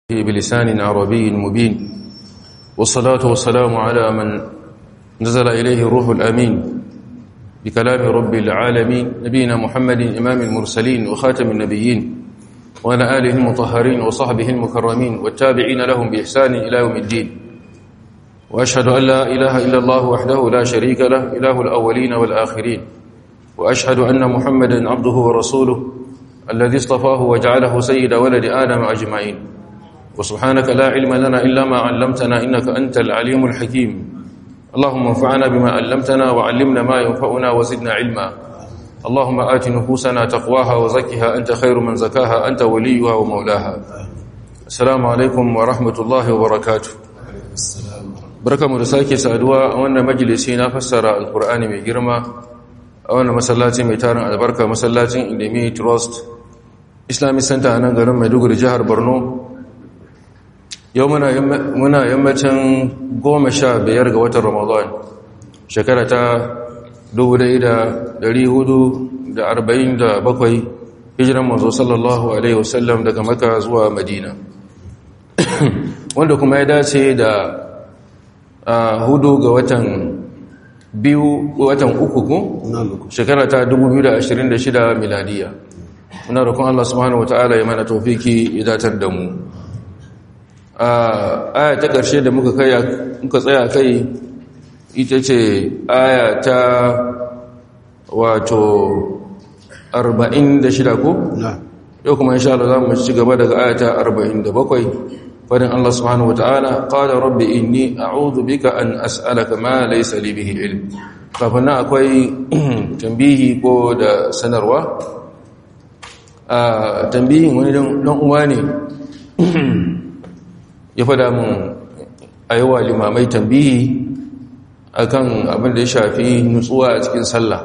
بلسان عربي مبين والصلاة والسلام على من نزل إليه الروح الأمين بكلام رب العالمين نبينا محمد إمام المرسلين وخاتم النبيين وعلى آله المطهرين وصحبه المكرمين والتابعين لهم بإحسان إلى يوم الدين وأشهد أن لا إله إلا الله وحده لا شريك له إله الأولين والآخرين وأشهد أن محمدا عبده ورسوله الذي اصطفاه وجعله سيد ولد آدم أجمعين وسبحانك لا علم لنا إلا ما علمتنا إنك أنت العليم الحكيم اللهم انفعنا بما علمتنا وعلمنا ما ينفعنا وزدنا علما اللهم آت نفوسنا تقواها وزكها أنت خير من زكاها أنت وليها ومولاها السلام عليكم ورحمة الله وبركاته بركة مرساكي سأدوا وأن مجلسينا فسر القرآن من جرمة وأن مسلاتي ميتارن البركة مسلاتي إندمي تروست إسلامي سنتا أنا غرم مدوغر جهر برنو yau muna yammacin goma sha biyar ga watan ramadan shekara ta bakwai hijiran mazo sallallahu alaihi wasallam daga maka zuwa madina wanda kuma ya dace da hudu ga watan biyu watan uku ko shekara ta 2026 miladiya muna roƙon Allah subhanahu wataala ya mana tawfiki ya datar da mu aya ta ƙarshe da muka tsaya kai ita ce aya ta wato 46 ko? yau kuma insha Allah za mu ci gaba daga aya ta 47 fadin Allah subhanahu wata'ala qala rabbi inni a'udhu bika an as'alaka ma laysa li bihi ilm kafin nan akwai tambihi ko da sanarwa a tambihin wani dan uwa ne ya fada mun a yawa limamai tambihi akan abin da ya shafi nutsuwa a cikin sallah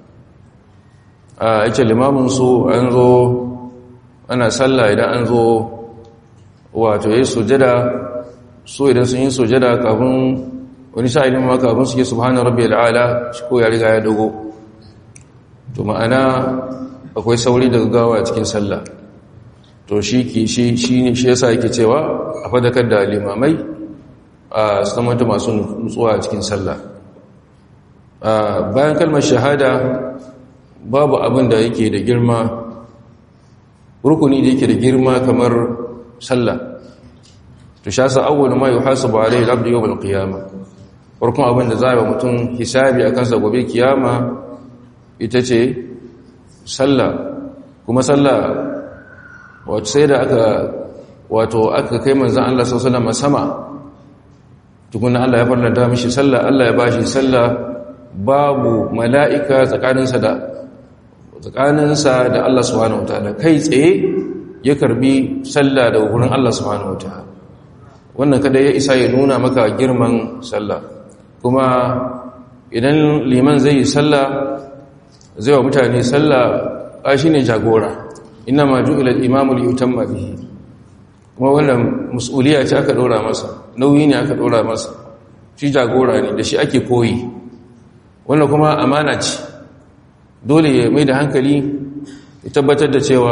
a yake limamin su an zo ana sallah idan an zo wato ya sujada so idan sun yi sujada kafin wani sha'ilin ma kafin su yi subhanahu rabbi al'ala shi ko ya riga ya dogo to ma'ana akwai sauri daga gawa a cikin sallah to shi ki shi shi shi yasa yake cewa a fadakar da limamai a samanta masu nutsuwa a cikin sallah bayan kalmar shahada babu abin da yake da girma rukuni da yake da girma kamar sallah to sha sa awwal ma yuhasabu alayhi al-abdu yawm al-qiyamah farkon abin da zai ba mutum hisabi akan sa gobe kiyama ita ce sallah kuma sallah wato sai da aka wato aka kai manzan Allah sallallahu sama tukuna Allah ya farlanta mishi sallah Allah ya bashi sallah babu mala'ika tsakaninsa da tsakaninsa da Allah subhanahu wataala kai tsaye ya karbi sallah daga wurin Allah subhanahu wataala wannan kada ya isa ya nuna maka girman sallah kuma idan liman zai yi sallah zai wa mutane sallah a shine jagora ina ma ju'ila al-imamu li yutamma bihi kuma wannan mas'uliya ce aka dora masa nauyi ne aka dora masa shi jagora ne da shi ake koyi wannan kuma amana ce dole ya mai da hankali ya tabbatar da cewa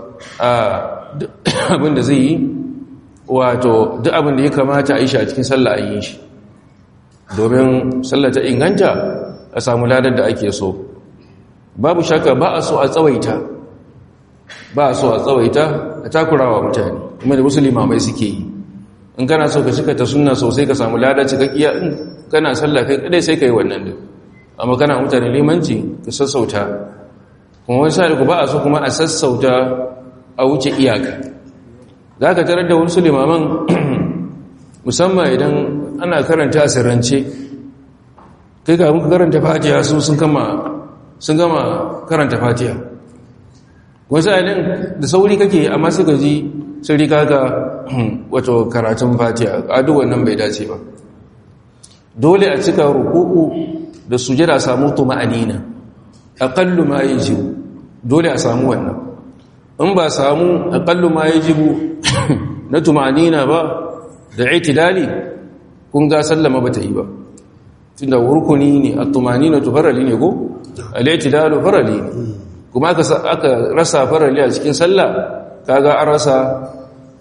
abin da zai yi wato duk abin da ya kamata a yi shi a cikin sallah a yi shi domin sallah ta inganta a samu ladar da ake so babu shaka ba a so a tsawaita ba so a tsawaita a takurawa mutane kuma da musulma mai suke yi in kana so ka cika ta sunna sosai ka samu lada cikakkiya in kana sallah kai kadai sai ka yi wannan din amma kana mutane limanci ka sassauta kuma wani sa ku ba a so kuma a sassauta a wuce iyaka za ka tarar da wasu limaman musamman idan ana karanta sirrance kai ka muka karanta fatiha su sun gama karanta fatiha wasu ainihin da sauri kake amma suka ji sun rika ga wato karatun fatiha adu wannan bai dace ba dole a cika rukuku da sujada samu tuma'anina aqallu ma yajibu dole a samu wannan in ba samu aqallu ma yajibu na tuma'anina ba da itidali kun ga sallama bata yi ba tunda rukuni ne at-tumanina farali ne ko al-i'tidalu farali ne kuma aka rasa farali a cikin sallah kaga an rasa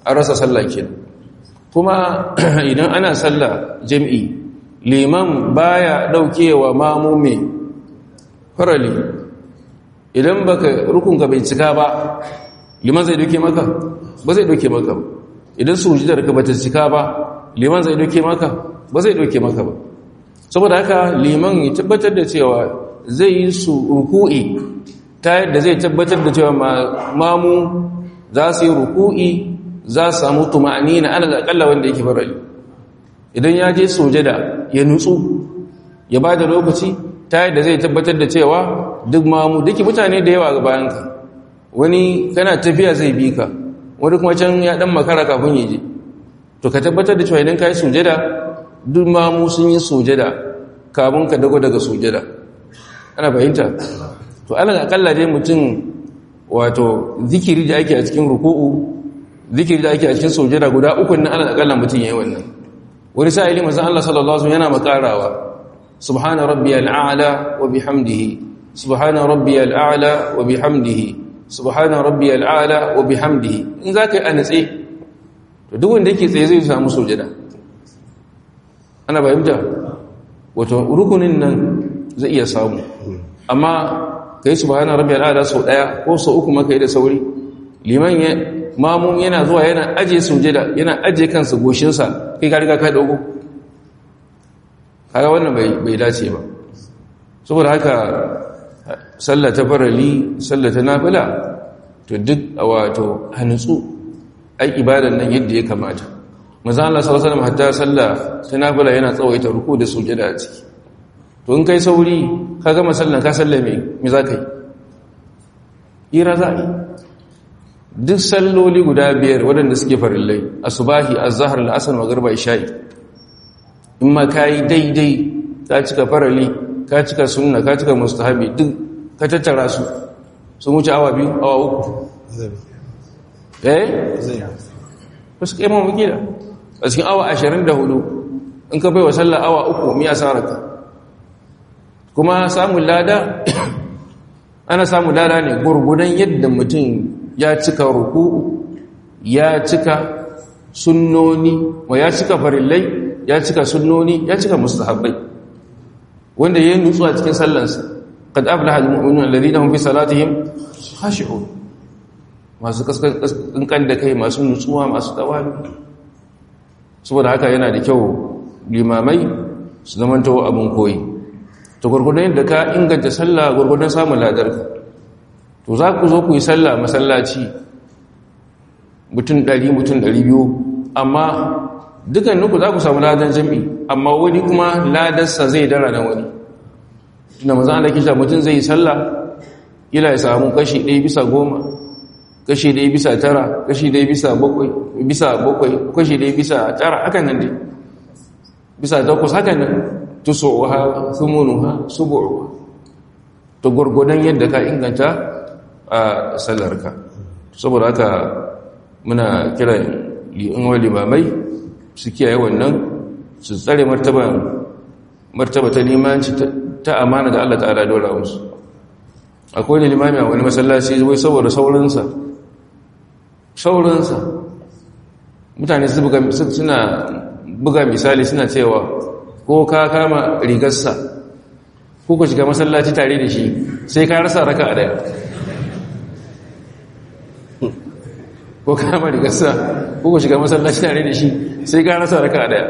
an rasa sallah kenan kuma idan ana sallah jam'i liman baya daukewa mamu mai farali idan baka rukunka bai cika ba liman zai doke maka ba zai doke maka ba idan sujudar ka bata cika ba liman zai doke maka ba zai doke maka ba saboda haka liman ya tabbatar da cewa zai yi su ruku'i ta yadda zai tabbatar da cewa mamu za su yi ruku'i za su samu tuma'ani na alal akalla wanda yake farali idan ya je sujada ya nutsu ya ba da lokaci ta yadda zai tabbatar da cewa duk mamu duki mutane da yawa ga bayanka wani kana tafiya zai bi ka wani kuma can ya dan makara kafin ya je to ka tabbatar da cewa idan ka yi sujada duk mamu sun yi sujada kafin ka dago daga sujada ana fahimta to alal akalla dai mutum wato zikiri da ake a cikin ruku'u zikiri da ake a cikin sujada guda uku na alal akalla mutum yayi wannan wani sa'ili manzon Allah sallallahu alaihi wasallam yana makarawa subhana rabbiyal a'la wa bihamdihi subhana rabbiyal a'la wa bihamdihi subhana rabbiyal a'la wa bihamdihi in zaka yi anatse to duk wanda yake tsaye zai samu sujada ana fahimta wato rukunin nan zai iya samu amma kai subhana rabbiyal a'la sau daya ko sau uku maka yi da sauri liman ya mamun yana zuwa yana aje sujada yana aje kansa goshinsa kai ka riga ka dogo kaga wannan bai bai dace ba saboda haka sallah ta farali sallah ta nafila to duk wato hanutsu ai ibadan nan yadda ya kamata manzo Allah sallallahu alaihi wasallam hatta sallah ta nafila yana tsawaita ruku da sujada a ciki to in kai sauri ka gama sallan ka sallame me za ka yi ira za yi duk salloli guda biyar waɗanda suke farillai asubahi azhar al'asr magriba isha'i in ma kai daidai ka cika farali ka cika sunna ka cika mustahabi duk ka tattara su sun wuce awa biyu awa uku eh wasu kai mamu gida a cikin awa ashirin da hudu in ka bai wa sallah awa uku mi asararka kuma samun lada ana samun lada ne gurgudan yadda mutum ya cika ruku'u ya cika sunnoni wa ya cika farillai ya cika sunnoni ya cika mustahabbai wanda ya nutsu a cikin sallansa qad aflaha almu'minuna alladhina hum fi salatihim khashi'un masu kaskan da kai masu nutsuwa masu tawali saboda haka yana da kyau limamai su zamanto abin koyi to gurgurdan yadda ka inganta sallah gurgurdan samun ladarka to za ku zo ku yi sallah masallaci mutum ɗari mutum ɗari biyu amma dukkaninku za ku samu ladan jami amma wani kuma ladarsa zai dara na wani tunda mazan ala kisha mutum zai yi sallah ila ya samu kashi ɗaya bisa goma kashi ɗaya bisa tara kashi ɗaya bisa bakwai bisa bakwai kashi ɗaya bisa tara hakan nan dai bisa takwas hakan nan tusu'uha thumunuha subu'uha to gurgudan yadda ka inganta a sallarka saboda haka muna kira li'in limamai su kiyaye wannan su tsare martaba martaba ta limanci ta amana da Allah ta'ala dole musu akwai ne limami a wani masallaci wai saboda saurinsa saurinsa mutane suna buga misali suna cewa ko ka kama rigarsa ko ka shiga masallaci tare da shi sai ka rasa raka a daya ko ka kama rigarsa ko ka shiga masallaci tare da shi sai ka rasa raka a daya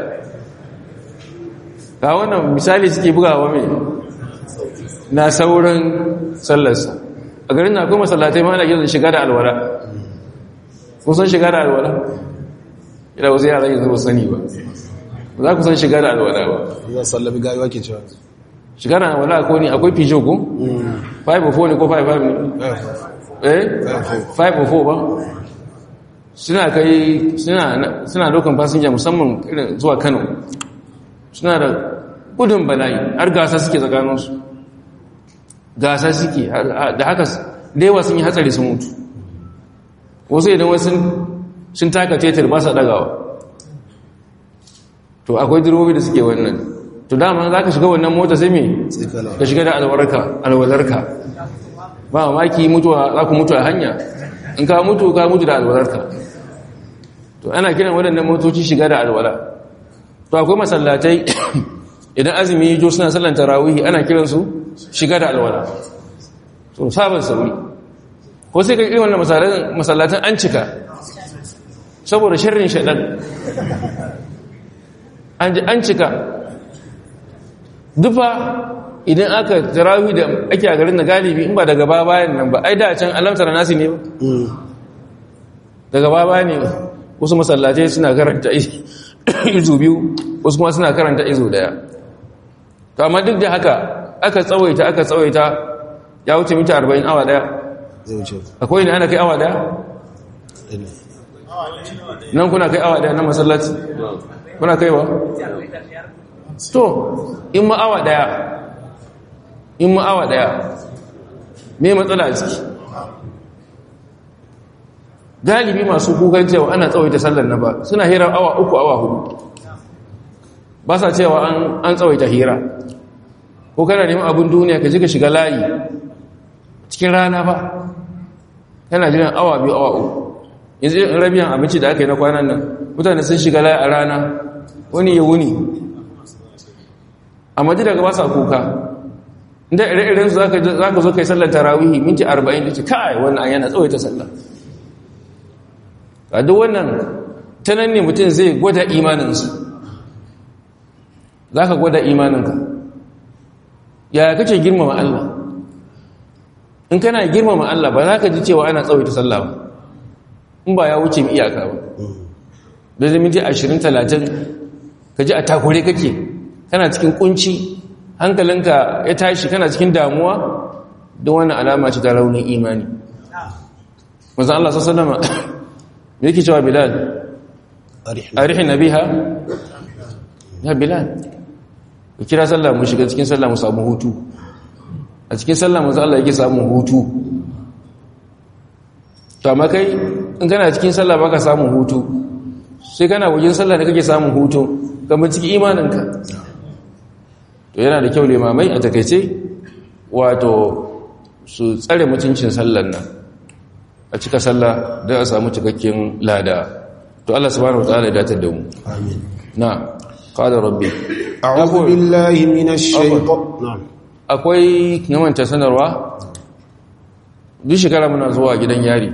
ga wannan misali suke bugawa mai na sauran sallarsa a garin na akwai masallatai ma na gizo shiga da alwala kun san shiga da alwala ila wasu yara yanzu ba sani ba za ku san shiga da alwala ba za sallami gayuwa ke cewa shiga da alwala ko ne akwai fijo ko 504 ne ko 55 ne eh 504 ba suna kai suna dokan fasinja musamman irin zuwa kano suna da gudun bala'i har gasa suke tsakaninsu gasa suke da haka da yawa sun yi hatsari sun mutu wasu idan wasu sun taka tetar ba sa dagawa to akwai direbobi da suke wannan to dama za ka shiga wannan mota sai me ka shiga da alwarka alwalarka ba mamaki mutuwa za ku mutu a hanya in ka mutu ka mutu da alwalarka to ana kiran waɗannan motoci shiga da alwala to akwai masallatai idan azumi yi jo suna sallan tarawihi ana kiransu shiga da alwala to sabon sauri ko sai ka irin wannan masallatan an cika saboda sharrin shaɗan an cika dufa idan aka tarawi da ake a garin da galibi in ba daga ba bayan nan ba ai da can alamtar nasi ne ba daga ba bayan ne wasu masallatai suna karanta izu biyu wasu kuma suna karanta izu daya to amma duk da haka aka tsawaita aka tsawaita ya wuce mita 40 awa daya akwai ne ana kai awa daya nan kuna kai awa daya na masallaci kuna kaiwa to in ma awa daya in ma awa daya me matsala a ciki galibi masu kukan cewa ana tsawaita sallar na ba suna hira awa uku awa hudu ba sa cewa an tsawaita hira ko kana neman abin duniya ka ji ka shiga layi cikin rana ba kana jiran awa biyu awa uku yanzu in rabiyan abinci da aka yi na kwanan nan mutane sun shiga layi a rana wani ya wuni amma ji daga ba sa kuka inda ire-iren su za ka zo kai sallar tarawihi minti 40 da ce kai wannan yana tsawaita sallar a duk wannan ta nan ne mutum zai gwada imaninsa za ka gwada imaninka yaya kace girmama Allah in kana girmama Allah ba za ka ji cewa ana tsawaita sallah ba in ba ya wuce iyaka ba da zai minti ashirin talatin ka ji a takure kake kana cikin kunci hankalinka ya tashi kana cikin damuwa don wani alama ce ta raunin imani mazan Allah sassanama me yake cewa bilal arihin nabiha ya bilal ka kira sallah mu shiga cikin sallah mu samu hutu a cikin sallah mu Allah yake samun hutu to amma kai in kana cikin sallah baka samun hutu sai kana wajen sallah da kake samun hutu kamar cikin imaninka to yana da kyau limamai a takaice wato su tsare mutuncin sallar nan a cika sallah don a samu cikakken lada to Allah subhanahu wa ta'ala ya datar da mu amin na qala rabbi a'udhu billahi minash shaitan na'am akwai namanta sanarwa duk shekara muna zuwa gidan yari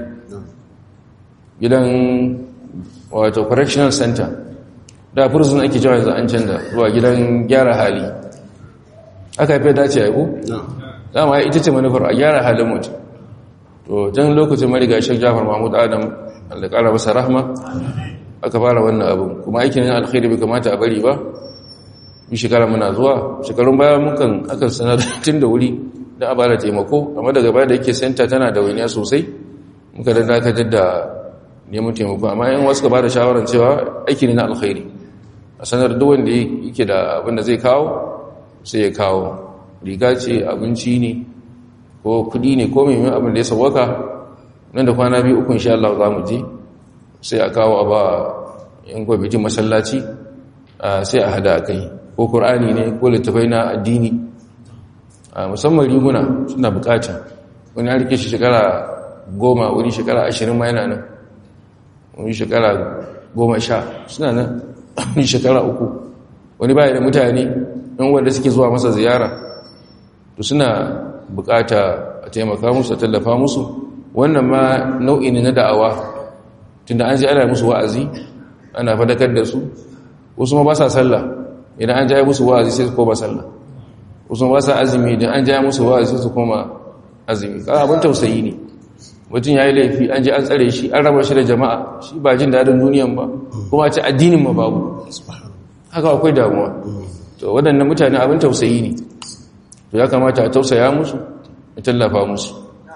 gidan wato correctional center da prison ake jawa yanzu an canza zuwa gidan gyara hali aka fi dace ya ku? dama ita ce manufar a gyara halin mutum to jan lokacin mariga shek jafar mahmud adam da kara masa rahma aka fara wannan abin kuma aikin yin alkhairi bai kamata a bari ba bi shekara muna zuwa shekarun baya mukan akan sanar tun da wuri don a bada taimako amma daga baya da yake senta tana da waniya sosai muka da dakatar da neman taimako amma yan wasu ka bada shawarar cewa aiki ne na alkhairi a sanar duk wanda yake da abin da zai kawo sai ya kawo riga ce abinci ne ko kudi ne ko mai abin da ya sauwaka nan da kwana biyu uku insha Allah za mu je sai a kawo a ba yan gwamnatin masallaci sai a hada a kai ko ƙur'ani ne ko littafai na addini musamman riguna suna bukata wani harke shi shekara goma wani shekara ashirin ma yana nan wani shekara goma sha suna nan wani shekara uku wani baya da mutane yan wanda suke zuwa masa ziyara to suna bukata a taimaka musu a tallafa musu wannan ma nau'i ne na da'awa tunda an ji ana musu wa'azi ana fadakar da su wasu ma ba sa sallah idan an jaya musu wa'azi sai su koma sallah wasu ba sa azumi idan an jaya musu wa'azi sai su koma azumi ka abin tausayi ne mutum ya yi laifi an ji an tsare shi an raba shi da jama'a shi ba jin daɗin duniyan ba kuma a ce addinin ma babu haka akwai damuwa to waɗannan mutane abin tausayi ne to ya kamata a tausaya musu a tallafa musu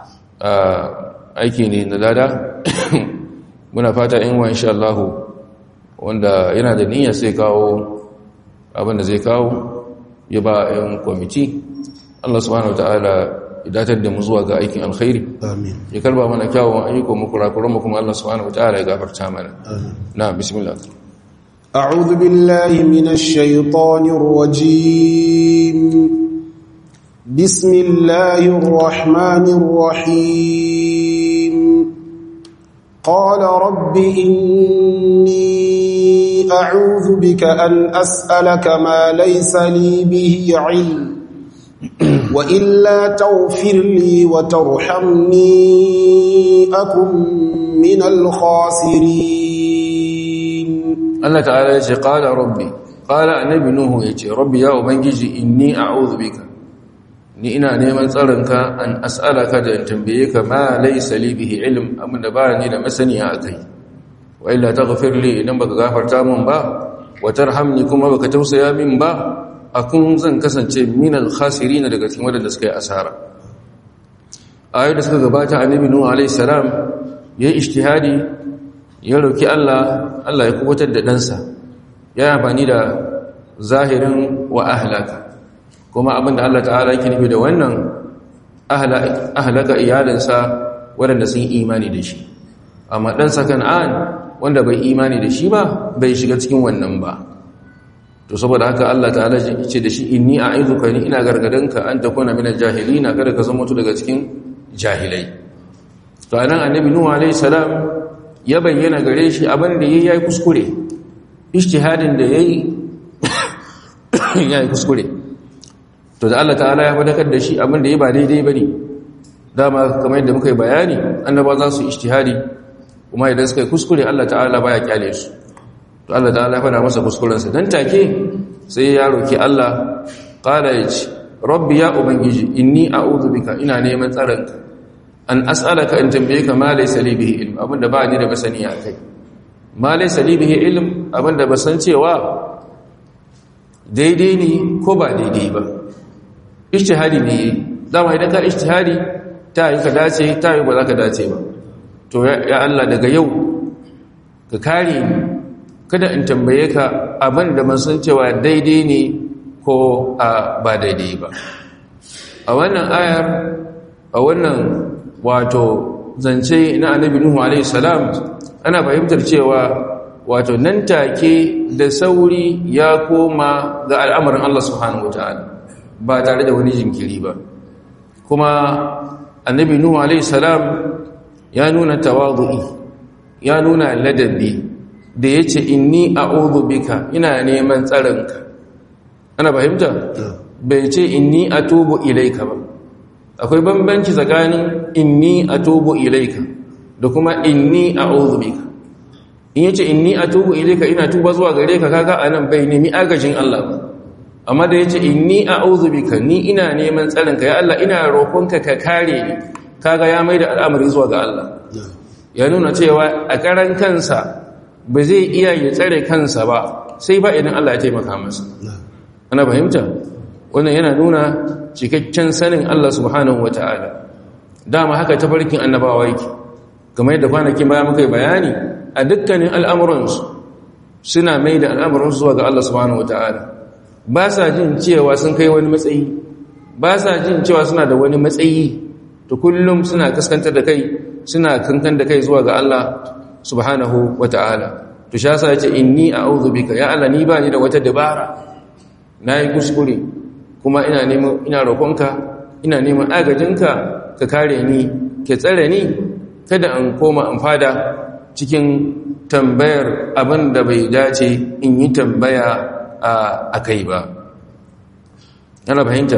aiki ne na lada muna fata in wa insha Allah wanda yana da niyyar sai kawo abin da zai kawo ya ba yan kwamiti Allah subhanahu wataala ya datar da mu zuwa ga aikin alkhairi amin ya karba mana kyawun ayyukan mu kurakuran mu kuma Allah subhanahu wataala ya gafarta mana na bismillah أعوذ بالله من الشيطان الرجيم بسم الله الرحمن الرحيم قال رب إني أعوذ بك أن أسألك ما ليس لي به علم وإلا تغفر لي وترحمني أكن من الخاسرين Allah ta'ala ya ce qala rabbi qala annabi nuhu ya ce rabbi ya ubangiji inni a'udhu bika ni ina neman tsaronka an as'alaka da in tambaye ka ma laysa li bihi ilm amma da ba ni da masaniya akai wa illa taghfir li idan baka gafarta min ba wa tarhamni kuma baka tausaya min ba akun zan kasance min al-khasirin daga cikin wadanda suka yi asara ayoyi da suka gabata annabi nuhu alayhi salam yayi ijtihadi ya roki Allah Allah ya kubutar da ɗansa ya amfani da zahirin wa ahlaka kuma abinda Allah ta'ala yake nufi da wannan ahlaka iyalinsa waɗanda sun imani da shi amma ɗansa kan'an wanda bai imani da shi ba bai shiga cikin wannan ba to saboda haka Allah ta'ala ce da shi inni a'izuka ni ina gargadanka an takuna minal jahilina kada ka zama daga cikin jahilai to anan annabi nuhu alayhi salam ya bayyana gare shi abin da yayi kuskure ijtihadin da yayi yayi kuskure to da Allah ta'ala ya fadakar da shi abin da yayi ba daidai bane dama kamar yadda muka yi bayani annaba za su ijtihadi kuma idan suka yi kuskure Allah ta'ala baya kyale su to Allah ta'ala ya fada masa kuskuren sa dan take sai ya roki Allah qala yace rabbi ya ubangiji inni a'udhu bika ina neman tsaronka an as'alaka in tambaye ka ma laysa li bihi ilm abinda ba ni da basani a kai ma laysa li bihi ilm abinda ba san cewa daidai ne ko ba daidai ba ijtihadi ne dama idan ka ijtihadi ta yi ka dace ta yi ba za ka dace ba to ya Allah daga yau ka kare ni kada in tambaye ka abinda ban san cewa daidai ne ko ba daidai ba a wannan ayar a wannan wato zance na annabi nuhu alaihi salam ana fahimtar cewa wato nan take da sauri ya koma ga al'amarin Allah subhanahu wataala ba tare da wani jinkiri ba kuma annabi nuhu alaihi salam ya nuna tawadu'i ya nuna ladabi da yace inni a'udhu bika ina neman tsaronka ana fahimta bai ce inni atubu ilaika ba akwai bambanci tsakanin inni atubu ilaika da kuma inni a'udhu bika in yace inni atubu ilaika ina tuba zuwa gare ka kaga anan bai nemi agajin Allah ba amma da yace inni a'udhu bika ni ina neman tsarin ka ya Allah ina roƙonka ka kare ni kaga ya maida al'amari zuwa ga Allah ya nuna cewa a karan kansa ba zai iya ya tsare kansa ba sai ba idan Allah ya taimaka masa ana fahimta wannan yana nuna cikakken sanin Allah subhanahu wata'ala dama haka tafarkin annabawa yake kamar yadda kwanakin baya muka yi bayani a dukkanin al'amuransu suna mai da al'amuransu zuwa ga Allah subhanahu wata'ala ba sa jin cewa sun kai wani matsayi ba sa jin cewa suna da wani matsayi to kullum suna kaskantar da kai suna kankan da kai zuwa ga Allah subhanahu wata'ala to sha sa yace inni a'udhu bika ya Allah ni ba ni da wata dabara nayi kuskure kuma ina neman ina roƙonka ina neman agajinka ka kare ni ke tsare ni kada an koma an fada cikin tambayar abin da bai dace in yi tambaya a kai ba yana fahimta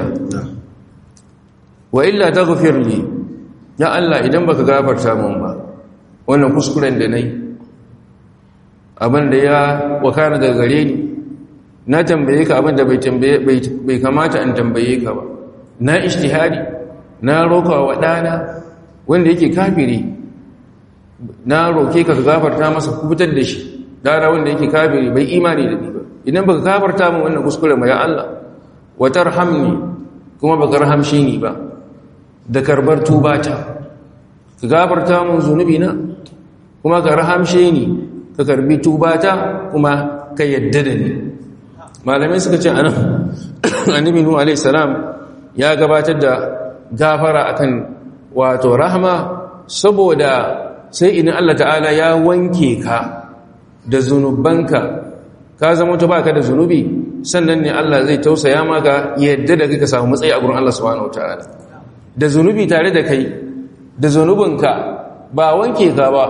wa illa ta li ya Allah idan baka gafarta mun ba wannan kuskuren da nayi abin da ya wakana daga gare ni na tambaye ka abin da bai kamata in tambaye ka ba na ishtihadi na roka wa ɗana wanda yake kafiri na roke ka gafarta masa kubutar da shi dara wanda yake kafiri bai imani da ni ba idan baka gafarta min wannan kuskure ma ya Allah wa tarhamni kuma baka rahamshi ni ba da karbar tubata ka gafarta min zunubi na kuma ka rahamshe ni ka karbi tubata kuma ka yadda da ni malamai suka ce anan annabi nuhu alaihi salam ya gabatar da gafara akan wato rahma saboda sai idan Allah ta'ala ya wanke ka da zunubanka ka zama ta baka da zunubi sannan ne Allah zai tausaya maka yadda da kika samu matsayi a gurin Allah subhanahu wataala da zunubi tare da kai da zunubinka ba wanke ka ba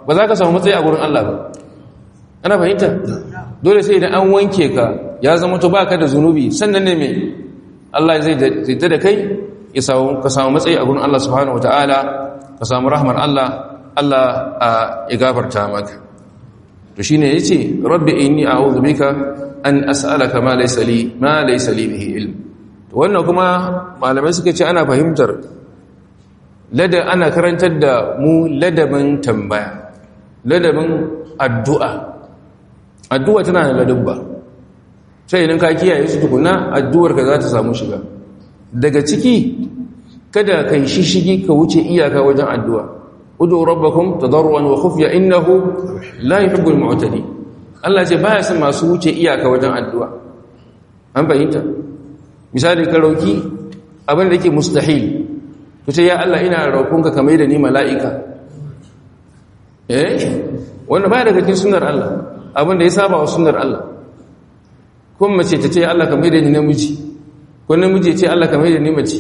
ba za ka samu matsayi a gurin Allah ba ana fahimta dole sai idan an wanke ka ya zama to baka da zunubi sannan ne mai Allah zai zai da kai ya samu ka samu matsayi a gurin Allah subhanahu wataala ka samu rahmar Allah Allah ya gafarta maka to shine yace rabbi inni a'udhu bika an as'alaka ma laysa li ma laysa li bihi ilm to wannan kuma malamai suka ce ana fahimtar lada ana karantar da mu ladabin tambaya ladabin addu'a addu'a tana da ladabba sai idan ka kiyaye su tukuna addu'ar ka za ta samu shiga daga ciki kada kai shishigi ka wuce iyaka wajen addu'a udu rabbakum tadarruan wa khufya innahu la yuhibbul mu'tadi Allah ce baya son masu wuce iyaka wajen addu'a an fahimta misali ka roki abin da yake mustahil ku ce ya Allah ina roƙonka ka mai da ni mala'ika eh wanda baya daga cikin sunnar Allah abin da ya saba wa sunnar Allah kuma mace ta ce Allah ka mai da ni namiji ko namiji ya ce Allah ka mai da ni mace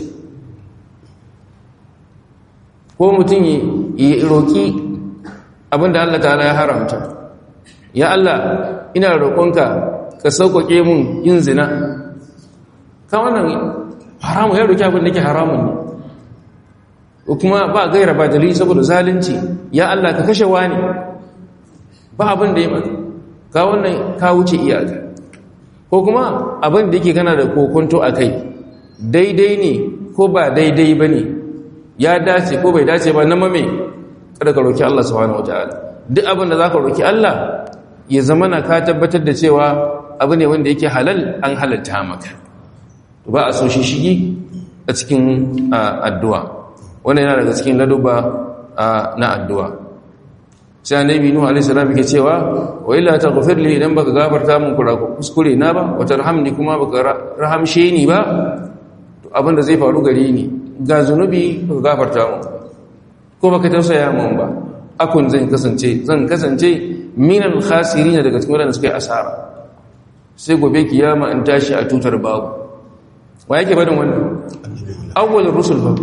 ko mutum ya roƙi abinda Allah ta'ala ya haramta ya Allah ina roƙonka ka sauƙaƙe mun yin zina ka wannan haramun ya roƙi abin da ke haramun ne kuma ba gaira ba dalili saboda zalunci ya Allah ka kashe wani ba abin da ya maka ka wannan ka wuce iyaka ko kuma abin da yake kana da kokonto a kai daidai ne ko ba daidai ba ne ya dace ko bai dace ba na mame kada ka roki Allah subhanahu wataala duk abin da zaka roki Allah ya zama na ka tabbatar da cewa abu ne wanda yake halal an halatta maka ba a so shi shigi a cikin addu'a wannan yana daga cikin laduba na addu'a sai annabi nuhu alaihi salam yake cewa wa illa taghfir li idan baka gafarta min kuskure na ba wa tarhamni kuma baka rahamshe ni ba to abin da zai faru gare ni ga zunubi baka gafarta mu ko baka tausaya mun ba akun zan kasance zan kasance minal khasirin daga cikin wadanda suka yi asara sai gobe kiyama in tashi a tutar babu wa yake badin wannan awwalur rusul fa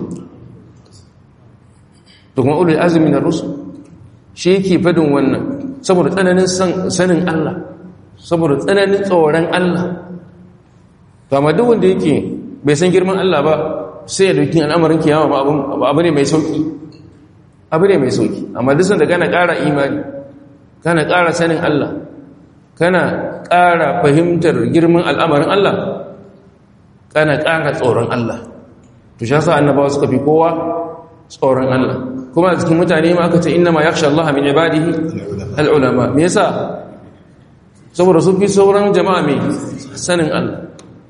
to kuma ulul azmi na rusul shi yake fadin wannan saboda tsananin sanin Allah saboda tsananin tsoron Allah to amma duk wanda yake bai san girman Allah ba sai ya dauki al'amarin kiyama ba abu ne mai sauki abu ne mai sauki amma duk sanda kana ƙara imani kana ƙara sanin Allah kana ƙara fahimtar girman al'amarin Allah kana ƙara tsoron Allah to shi yasa annabawa suka fi kowa tsoron Allah kuma a cikin mutane ma aka ce inna ma yakhsha Allah min ibadihi al-ulama me yasa saboda sun fi sauran jama'a mai sanin Allah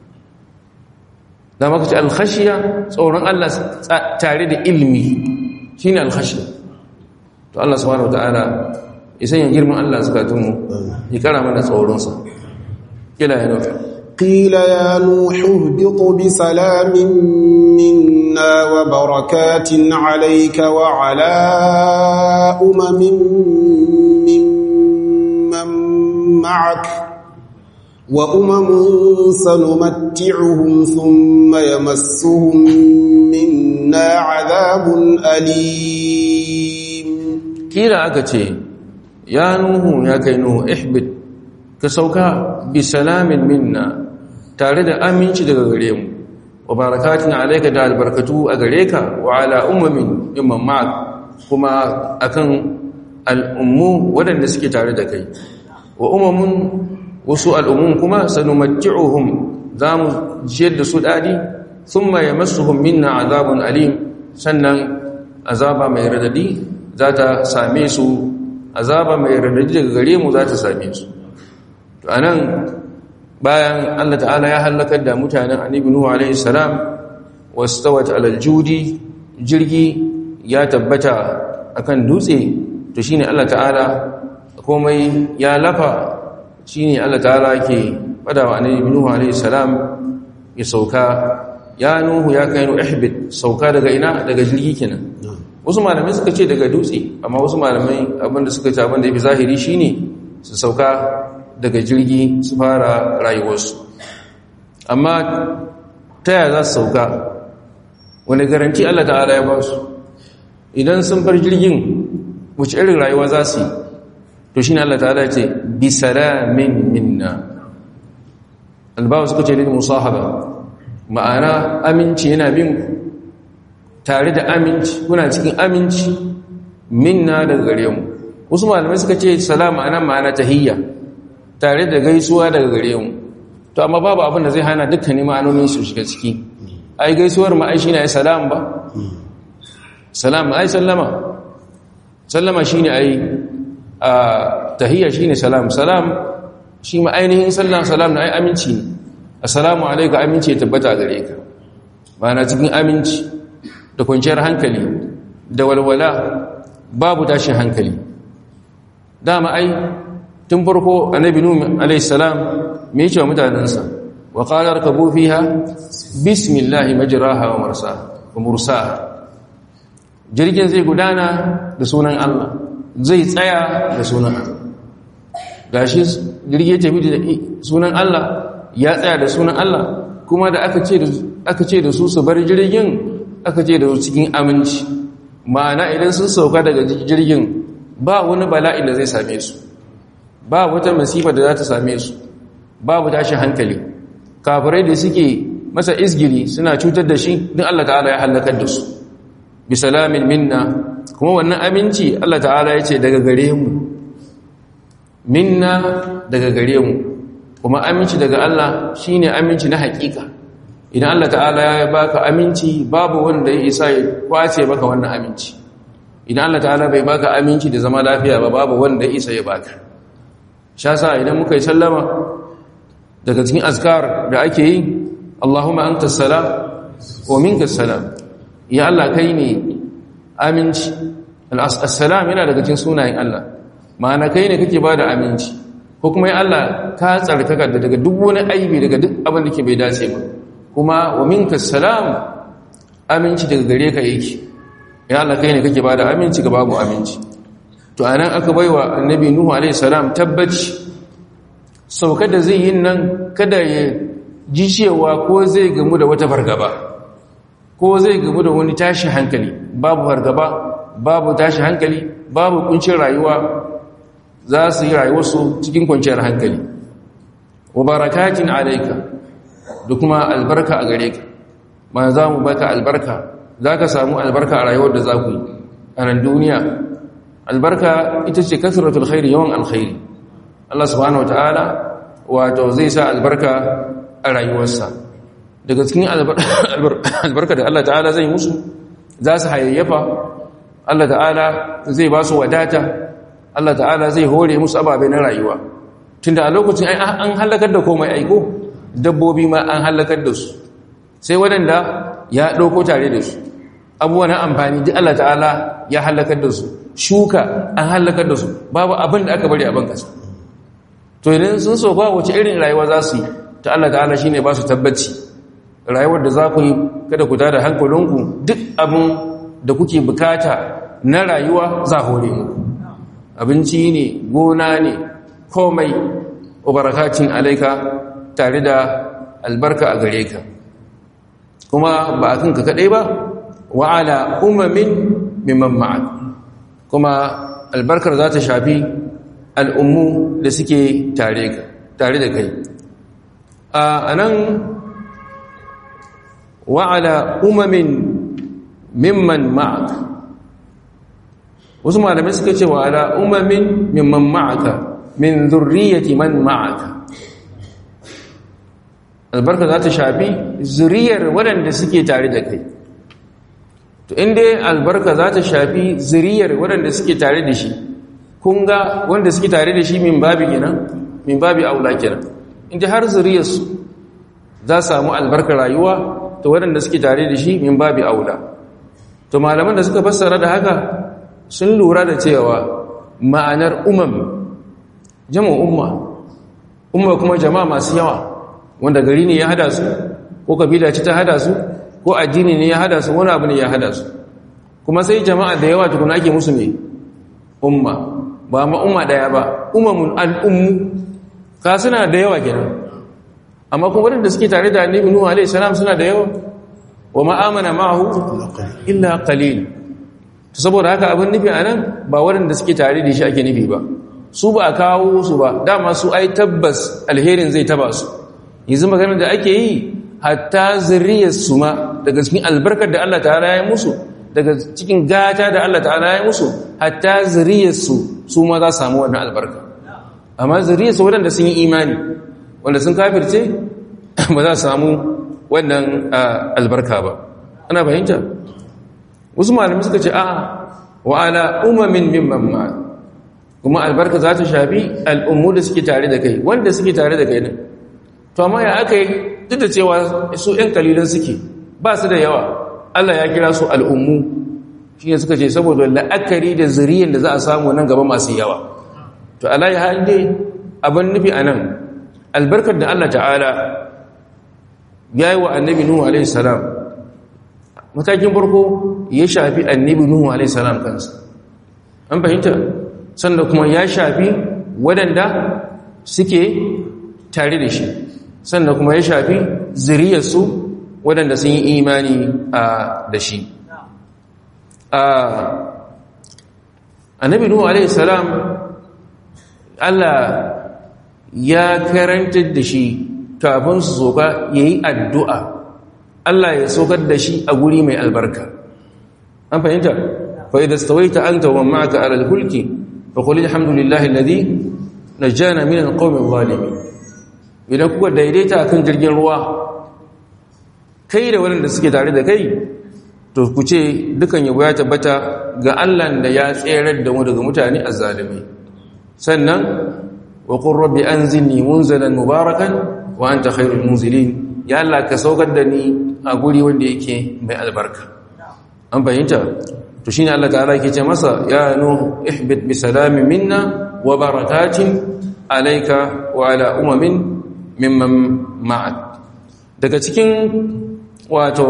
da maka ce al-khashiya tsoron Allah tare da ilmi shine al-khashiya to Allah subhanahu wataala ya sanya girman Allah zakatun mu ya kara mana tsoron sa kila ya nufi قيل يا نوح اهبط بسلام منا وبركات عليك وعلى أمم ممن معك وأمم سنمتعهم ثم يمسهم منا عذاب أليم قيل أكتي يا نوح يا كي نوح احبط كسوكا بسلام منا tare da aminci daga gare mu wa barakatin alayka da albarkatu a gare ka wa ala ummin imman ma'ak kuma akan al'ummu waɗanda suke tare da kai wa ummun wasu al'ummun kuma sanumatti'uhum zamu jiyar da su dadi thumma yamassuhum minna azabun alim sannan azaba mai radadi za ta same su azaba mai radadi daga gare mu za ta same su to anan bayan Allah ta'ala ya halakar da mutanen annabi Nuhu alaihi salam wastawat alal judi jirgi ya tabbata akan dutse to shine Allah ta'ala komai ya lafa shine Allah ta'ala ke fada wa annabi Nuhu alaihi salam ya sauka ya Nuhu ya kai ihbit sauka daga ina daga jirgi kenan wasu malamai suka ce daga dutse amma wasu malamai abinda suka ce abinda yafi zahiri shine su sauka daga jirgi su fara rayuwarsu amma ta yaya za su sauka wani garanti Allah ta'ala ya ba su idan sun bar jirgin wace irin rayuwa za su yi to shi ne Allah ta'ala ce bi salamin minna albawa suka ce lil musahaba ma'ana aminci yana bin ku tare da aminci kuna cikin aminci minna daga gare mu wasu malamai suka ce salam ma'ana ma'ana tahiyya tare da gaisuwa daga gare mu to amma babu abin da zai hana dukkanin ma'anonin su shiga ciki ai gaisuwar ma ai shine ai salam ba salam ai sallama sallama shine ai a tahiyya shine salam salam shi ma ainihin sallan salam na ai aminci ne assalamu alayka aminci ya tabbata gare ka ma'ana cikin aminci da kwanciyar hankali da walwala babu tashin hankali dama ai tun farko annabi nuhu alayhi salam me yake wa mutanansa wa qala rakabu fiha bismillahi majraha wa mursaha wa mursaha jirgin zai gudana da sunan Allah zai tsaya da sunan Allah gashi jirgin tafi da sunan Allah ya tsaya da sunan Allah kuma da aka ce da aka ce da su su bar jirgin aka ce da su cikin aminci ma'ana idan sun sauka daga jirgin ba wani bala'i da zai same su ba wata masifa da za ta same su babu tashin hankali kafirai da suke masa izgili suna cutar da shi din Allah ta'ala ya halakar da su bi salamin minna kuma wannan aminci Allah ta'ala ya ce daga gare mu minna daga gare mu kuma aminci daga Allah shine aminci na hakika idan Allah ta'ala ya baka aminci babu wanda ya isa ya kwace maka wannan aminci idan Allah ta'ala bai baka aminci da zama lafiya ba babu wanda ya isa ya baka shasa idan muka yi sallama daga cikin azkar da ake yi Allahumma anta salam wa minka salam ya Allah kai ne aminci al-assalam yana daga cikin sunayen Allah ma'ana kai ne kake bada aminci ko kuma ya Allah ka tsarkaka daga duk wani aibi daga duk abin da ke bai dace ba kuma wa minka salam aminci daga gare ka yake ya Allah kai ne kake bada aminci ga babu aminci to anan aka baiwa annabi nuhu alaihi salam tabbaci saukar da zai yin nan kada ya ji cewa ko zai gamu da wata fargaba ko zai gamu da wani tashi hankali babu fargaba babu tashi hankali babu kuncin rayuwa za su yi rayuwarsu cikin kwanciyar hankali wa barakatin alaika da kuma albarka a gare ka ma za mu baka albarka za ka samu albarka a rayuwar da za ku yi a nan duniya albarka ita ce kasratul khairi yawan alkhairi Allah subhanahu wataala wato zai sa albarka a rayuwarsa daga cikin albarka da Allah ta'ala zai musu za su hayayyafa Allah ta'ala zai ba su wadata Allah ta'ala zai hore musu ababe na rayuwa tunda a lokacin an halakar da komai aiko dabbobi ma an halakar da su sai waɗanda ya ɗauko tare da su abubuwa na amfani duk Allah ta'ala ya halakar da su shuka an halakar da su babu abin da aka bari a bankasa to idan sun so ba wace irin rayuwa za su yi ta Allah ta'ala shi ne ba su tabbaci rayuwar da za ku yi kada ku tada hankalinku duk abin da kuke bukata na rayuwa za hore mu abinci ne gona ne komai ubarakacin alaika tare da albarka a gare ka kuma ba a kanka kaɗai ba wa'ala umamin mimman ma'ad kuma albarkar za ta shafi al'ummu da suke tare da kai a nan wa'ala umamin mimman ma'ad wasu malamai suka ce wa'ala umamin mimman ma'aka min zurriyati man ma'aka albarka za ta shafi zuriyar waɗanda suke tare da kai to inda albarka za ta shafi zuriyar waɗanda suke tare da shi kun ga wanda suke tare da shi min babi kenan min babi aula kenan inda har zuriyarsu za samu albarkar rayuwa to waɗanda suke tare da shi min babi aula to malaman da suka fassara da haka sun lura da cewa ma'anar umam jama umma umma kuma jama'a masu yawa wanda gari ne ya hada su ko kabila ce ta hada su ko addini ne ya hada su wani abu ne ya hada su kuma sai jama'a da yawa tukuna ake musu ne umma ba ma umma daya ba umamun al'ummu ka suna da yawa kenan amma kuma wadanda suke tare da annabi nuhu alaihi salam suna da yawa wa ma amana ma'ahu illa qalil saboda haka abin nufi a nan ba waɗanda suke tare da shi ake nufi ba su ba a kawo su ba dama su ai tabbas alherin zai taba su yanzu maganar da ake yi hatta zuriyarsu ma daga cikin albarkar da Allah ta'ala ya musu daga cikin gata da Allah ta'ala ya musu hatta zuriyarsu su ma za su samu wannan albarka amma zuriyarsu waɗanda sun yi imani wanda sun kafirce ba za su samu wannan albarka ba ana fahimta wasu malamai suka ce a wa ala umamin mimman ma kuma albarka za ta shafi al'ummu da suke tare da kai wanda suke tare da kai din to amma ya aka yi duk da cewa su ‘yan kalilan suke ba su da yawa Allah ya kira su al'ummu shi ne suka ce saboda la'akari da zuriyar da za a samu nan gaba masu yawa to Allah ya haɗe abin nufi a nan albarkar da Allah ta'ala ya yi wa annabi Nuhu a.s. matakin farko ya shafi annabi Nuhu a.s. kansa an fahimta sannan kuma ya shafi waɗanda suke tare da shi sannan kuma ya shafi zuriyarsu waɗanda sun yi imani da shi annabi nuhu alaihi salam Allah ya karanta da shi kafin su soka ya yi addu'a Allah ya sokar da shi a guri mai albarka an fahimta fa'ida stawaita an tawon ma'aka alal hulki fa kuli alhamdulillahi ladi na jana minan ƙaumin zalimi idan kuka daidaita kan jirgin ruwa kai da waɗanda suke tare da kai to ku ce dukan yabo ya tabbata ga Allah da ya tserar da mu daga mutane azzalimi sannan wa qur rabbi anzilni munzalan mubarakan wa anta khairul munzilin ya Allah ka saukar da ni a guri wanda yake mai albarka an fahimta to shine Allah ta'ala yake ce masa ya nuh ihbit bi salamin minna wa barakatin alayka wa ala umamin mimman ma'ad daga cikin wato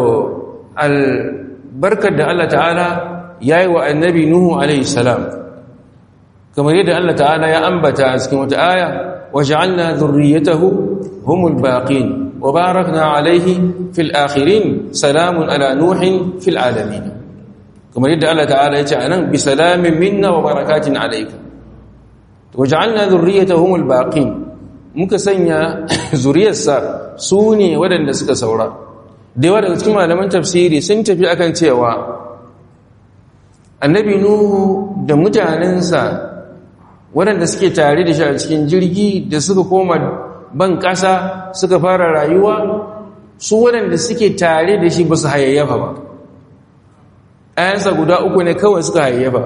albarkar da Allah ta'ala ya yi wa annabi Nuhu alaihi salam kamar yadda Allah ta'ala ya ambata a cikin wata aya wa ja'alna dhurriyyatahu humul baqin wa barakna alaihi fil akhirin salamun ala nuhin fil alamin kamar yadda Allah ta'ala ya ce anan bi salamin minna wa barakatin alayka wa ja'alna dhurriyyatahu humul baqin muka sanya zuriyarsa su ne waɗanda suka saura da yawa daga cikin malaman tafsiri sun tafi akan cewa annabi nuhu da mutanensa waɗanda suke tare da shi a cikin jirgi da suka koma ban ƙasa suka fara rayuwa su waɗanda suke tare da shi ba su hayayyafa ba ayansa guda uku ne kawai suka hayayyafa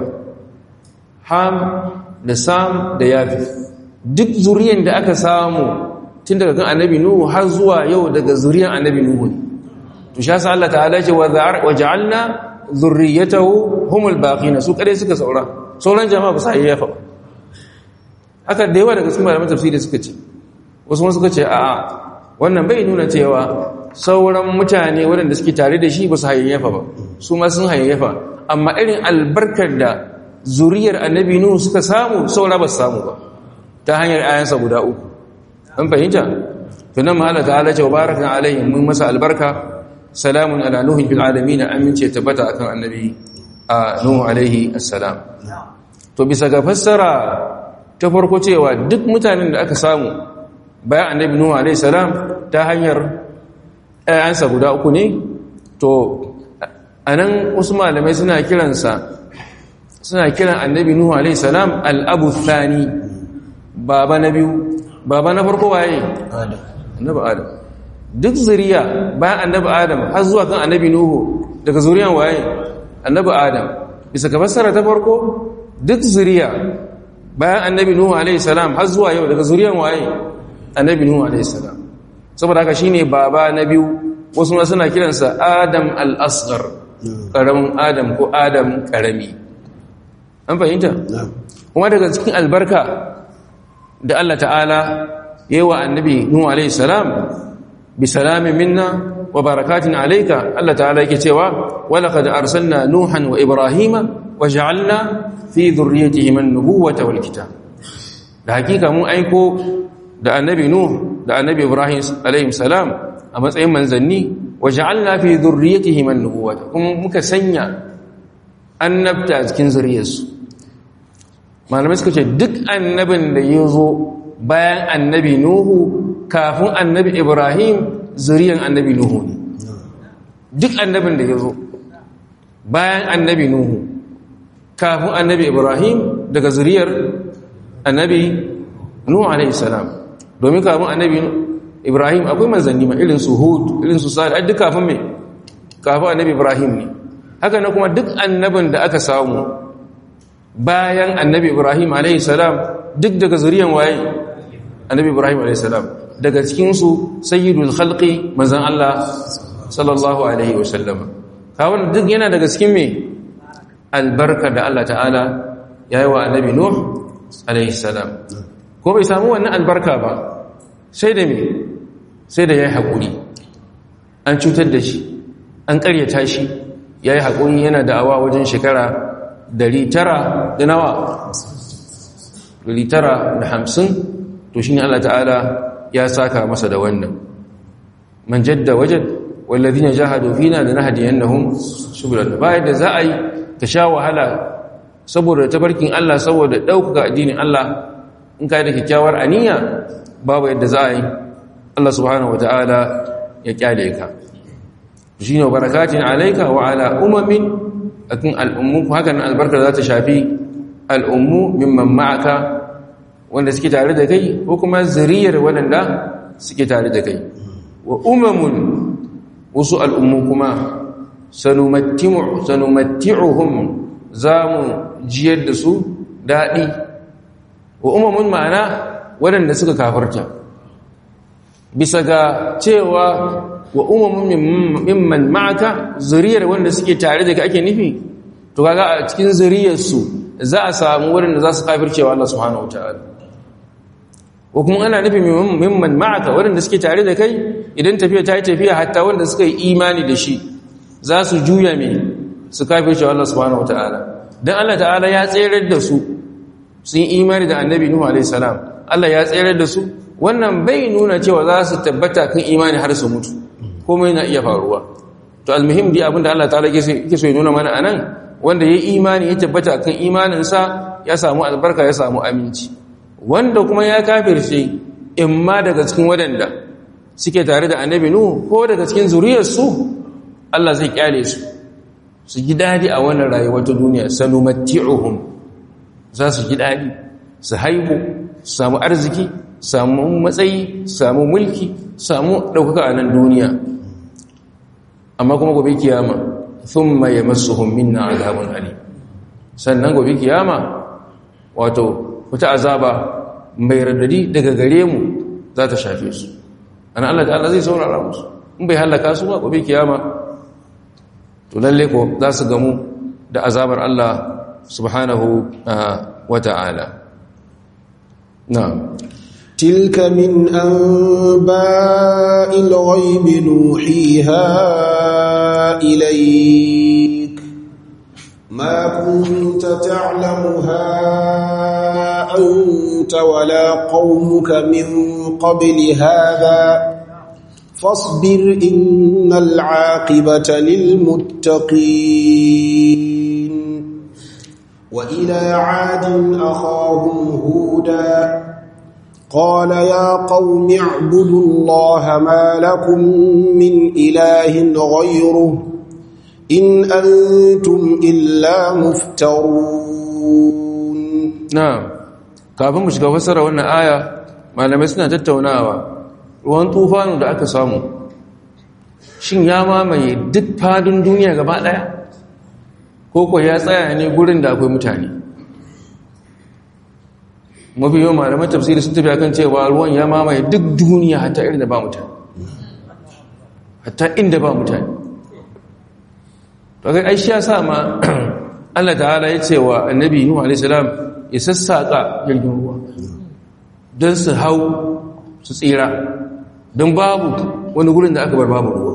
ham da sam da yafi duk zuriyan da aka samu tun daga kan annabi nuhu har zuwa yau daga zuriyan annabi nuhu ne to sha sa Allah ta'ala ce wa ja'alna zurriyatahu humul baqina su kare suka saura sauran jama'a ba sai yafa ba haka da yawa daga cikin malaman tafsiri suka ce wasu ma suka ce a'a wannan bai nuna cewa sauran mutane waɗanda suke tare da shi ba su hayayyafa ba su ma sun hayayyafa amma irin albarkar da zuriyar annabi nuhu suka samu saura ba su samu ba ta hanyar ayansa guda uku an fahimta tunan mahala ta'ala ce wa barakan alaihi mun masa albarka salamun ala nuhin fil alamin amince tabbata akan annabi a nuhu alaihi assalam to bisa ga fassara ta farko cewa duk mutanen da aka samu bayan annabi nuhu alaihi salam ta hanyar ayansa guda uku ne to anan wasu malamai suna kiransa suna kiran annabi nuhu alaihi salam al-abu thani baba na biyu baba na farko waye adam annabi adam duk zuriya bayan annabi adam har zuwa kan annabi nuhu daga zuriyan waye annabi adam bisa ka fassara ta farko duk zuriya bayan annabi nuhu alaihi salam har zuwa yau daga zuriyan waye annabi nuhu alaihi salam saboda haka shine baba na biyu wasu ma suna kiransa adam al-asghar karamin adam ko adam karami an fahimta kuma daga cikin albarka da Allah ta'ala ya yi wa annabi Nuhu alaihi salam bi salamin minna wa barakatin alayka Allah ta'ala yake cewa walaqad arsalna nuhan wa ibrahima wa ja'alna fi dhurriyyatihim an-nubuwata wal kitab da hakika mun aiko da annabi Nuh da annabi Ibrahim alaihi salam a matsayin manzanni wa ja'alna fi dhurriyyatihim an-nubuwata kuma muka sanya annabta a cikin zuriyarsu malamai suka ce duk annabin da ya zo bayan annabi nuhu kafin annabi ibrahim zuriyan annabi nuhu ne duk annabin da ya zo bayan annabi nuhu kafin annabi ibrahim daga zuriyar annabi nuhu alaihi salam domin kafin annabi ibrahim akwai manzanni ma irin su hud irin su sa'ad duk kafin me kafin annabi ibrahim ne haka na kuma duk annabin da aka samu bayan annabi ibrahim alaihi salam duk daga zuriyan waye annabi ibrahim alaihi salam daga cikin su sayyidul khalqi manzon Allah sallallahu alaihi wasallam kawon duk yana daga cikin me albarka da Allah ta'ala yayi wa annabi nuh alaihi salam ko bai samu wannan albarka ba sai da me sai da yayi hakuri an cutar da shi an karyata shi yayi hakuri yana da'awa wajen shekara 900 da nawa 950 to shine Allah ta'ala ya saka masa da wannan man jadda wajad walladhina jahadu fina lanahdiyannahum subulana bayan da za a yi ka sha wahala saboda tabarkin Allah saboda ɗaukaka addinin Allah in ka da kyakkyawar aniya babu yadda za a yi Allah subhanahu wata'ala ya kyale ka shine barakatin alayka wa ala umamin akan al'ummu hakan albarka za ta shafi al'ummu mimman ma'aka wanda suke tare da kai ko kuma zuriyar waɗanda suke tare da kai wa umamun wasu al'ummu kuma sanumatti'uhum za mu jiyar da su daɗi wa umamun ma'ana waɗanda suka kafarta bisa ga cewa wa umamun mimman ma'aka zuriyar wanda suke tare da ka ake nufi to kaga a cikin zuriyarsu za a samu waɗanda za su kafircewa Allah subhanahu wa ta'ala ko kuma ana nufin mimman ma'aka waɗanda suke tare da kai idan tafiya ta yi tafiya hatta wanda suka yi imani da shi za su juya mai su kafin shi Allah subhanahu wa ta'ala don Allah ta'ala ya tserar da su sun yi imani da annabi Nuhu alaihi salam Allah ya tserar da su wannan bai nuna cewa za su tabbata kan imani har su mutu komai na iya faruwa to almuhim dai abinda Allah ta'ala yake so ya nuna mana anan wanda ya imani ya tabbata kan imaninsa ya samu albarka ya samu aminci wanda kuma ya kafirce imma daga cikin waɗanda suke tare da annabi nuhu ko daga cikin zuriyarsu Allah zai kyale su su ji dadi a wannan rayuwar ta duniya sanumatti'uhum za su ji dadi su haihu su samu arziki samu matsayi samu mulki samu ɗaukaka a nan duniya amma kuma gobe kiyama thumma yamassuhum minna azabun alim sannan gobe kiyama wato wata azaba mai radadi daga gare mu za ta shafe su ana Allah ta'ala zai saurara musu in bai halaka su ba gobe kiyama to lalle ko za su gamu da azabar Allah subhanahu wa ta'ala na'am تلك من أنباء الغيب نوحيها إليك ما كنت تعلمها أنت ولا قومك من قبل هذا فاصبر إن العاقبة للمتقين وإلى عاد أخاهم هودا قال يا قوم اعبدوا الله ما لكم من إله غيره إن أنتم إلا مفترون na'am kafin mu shiga fassara wannan aya malamai suna tattaunawa ruwan tufanu da aka samu shin ya mamaye duk fadin duniya gaba daya ko ko ya tsaya ne gurin da akwai mutane mafi yawan malamai tafsiri sun tafi akan cewa ruwan ya mamaye duk duniya hatta irin da ba mutane hatta inda ba mutane to kai ai shi ya sa ma Allah ta'ala ya ce wa annabi Nuhu alaihi salam ya sassaka jirgin ruwa don su hau su tsira don babu wani gurin da aka bar babu ruwa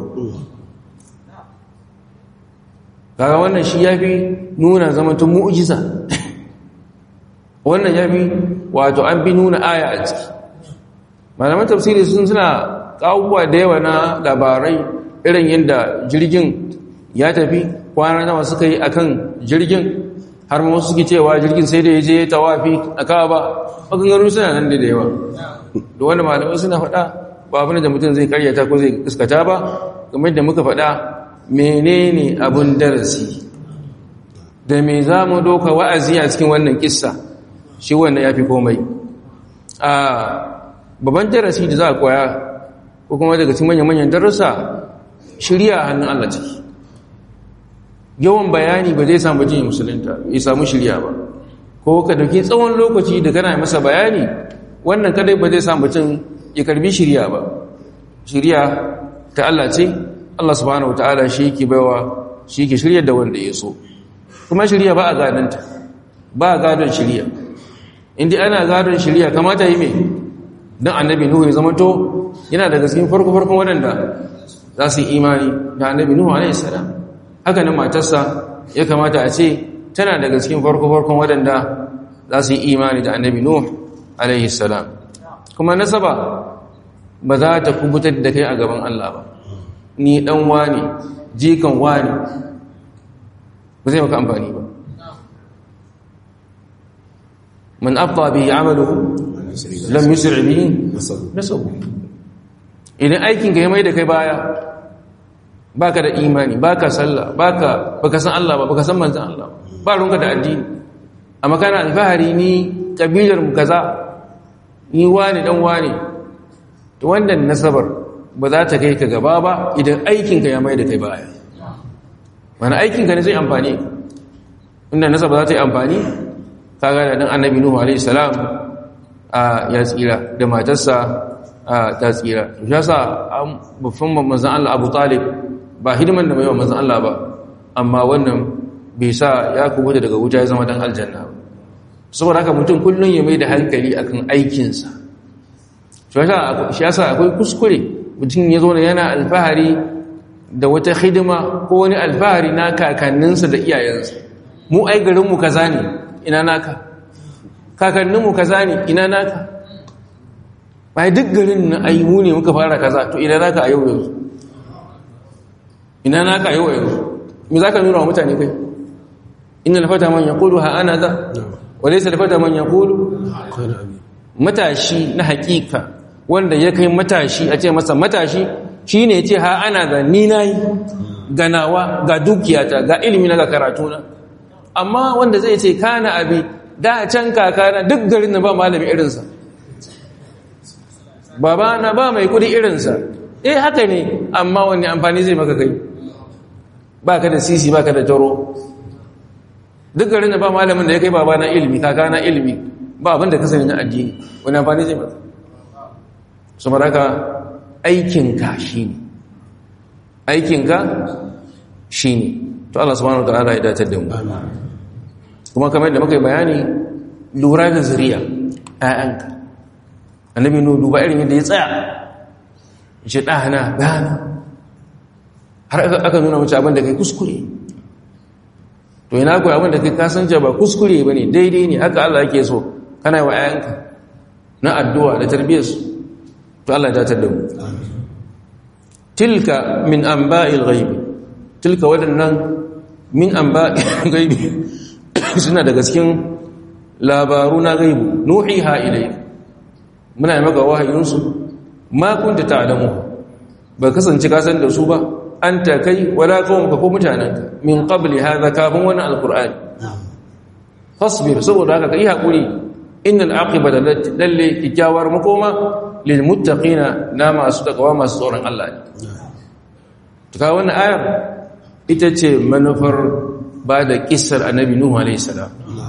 kaga wannan shi ya fi nuna zamantun mu'ujiza wannan ya fi wato an fi nuna aya a ciki malaman tafsiri sun suna kawuwa da yawa na labarai irin yadda jirgin ya tafi kwana nawa suka yi akan jirgin har ma suke cewa jirgin sai da ya je tawafi a kaba maganganun suna nan da yawa da wanda malamai suna faɗa ba abin da mutum zai karyata ko zai iskata ba game da muka faɗa menene abin darasi da me za mu doka wa'azi a cikin wannan kissa shi wannan ya fi komai a babban darasi da za a koya ko kuma daga cikin manyan-manyan darussa shirya hannun Allah ciki yawan bayani ba zai samu jin musulunta ya samu shirya ba ko ka dauki tsawon lokaci da kana masa bayani wannan kadai ba zai samu mutum ya karbi shirya ba shirya ta Allah ce Allah subhanahu wataala shi yake baiwa shi yake shirya da wanda ya so kuma shirya ba a gadonta ba a gadon shirya inda ana gadon shirya kamata yi mai don annabi nuhu ya zama to yana daga cikin farko-farkon waɗanda za su yi imani da annabi nuhu alaihi salam haka nan matarsa ya kamata a ce tana daga cikin farko-farkon waɗanda za su yi imani da annabi nuhu alaihi salam kuma nasaba ba za ta kubutar da kai a gaban Allah ba ni dan wani jikan wani ba zai maka amfani ba man abta bi amaluhu lam yusri bihi nasabu idan aikin ka ya mai da kai baya baka da imani baka sallah baka baka san Allah ba baka san manzon Allah ba runka da addini amma kana alfahari ni kabilar mu kaza ni wani dan wani to wannan nasabar ba za ta kai ka gaba ba idan aikin ka ya mai da kai baya wani aikin ka ne zai amfani inda nasaba za ta yi amfani kaga da dan annabi nuhu alaihi salam a ya tsira da matarsa ta tsira shi yasa babban manzon Allah Abu Talib ba hidiman da mai wa manzon Allah ba amma wannan bai sa ya kubuta daga wuta ya zama dan aljanna saboda haka mutum kullun ya mai da hankali akan aikinsa shi yasa akwai kuskure mutum ya zo yana alfahari da wata hidima ko wani alfahari na kakanninsa da iyayensa mu ai garinmu kaza ne ina naka kakanninmu kaza ne ina naka bai duk garin na ai mu ne muka fara kaza to ina naka a yau yanzu ina naka a yau yanzu me za ka nuna wa mutane kai ina lafata man ya kulu ha ana za wadai sa lafata man ya kulu matashi na hakika wanda ya kai matashi a ce masa matashi shi ne ce ha ana ga ni na yi ganawa ga dukiyata ga ilimi na ga karatuna amma wanda zai ce kana abi da can kakana duk garin na ba malami irinsa baba na ba mai kudi irinsa eh haka ne amma wani amfani zai maka kai ba ka da sisi ba ka da taro duk garin na ba malamin da ya kai baba na ilimi kakana ilimi ba abinda ka sani na addini wani amfani zai maka su maraka aikinka shi ne aikinka shi ne to Allah subhanahu wa ta'ala ya datar da mu kuma kamar da muka yi bayani lura da zuriya ‘ya'yanka annabi nu duba irin yadda ya tsaya ce ɗana ɗana har aka nuna mace abin da kai kuskure to yana kuwa abin da kai kasance ba kuskure ba ne daidai ne haka Allah yake so kana yi wa ‘ya'yanka na addu'a da tarbiyyarsu to Allah ya datar da mu tilka min an ba'il gaibi tilka waɗannan min an ba'il gaibi suna daga cikin labaru na gaibu nuhi ha ilai muna yi maka wahayinsu ma kunta ta'lamu ba kasance ka san da su ba an ta kai wala kawon ka ko mutanenka min qabli hadha kafin wani alqur'ani fasbir saboda haka kai hakuri innal aqibata lalle kikkiawar makoma lil muttaqina na masu takawa masu tsoron Allah ne to ka wannan ayar ita ce manufar ba da kissar annabi nuhu alayhi salam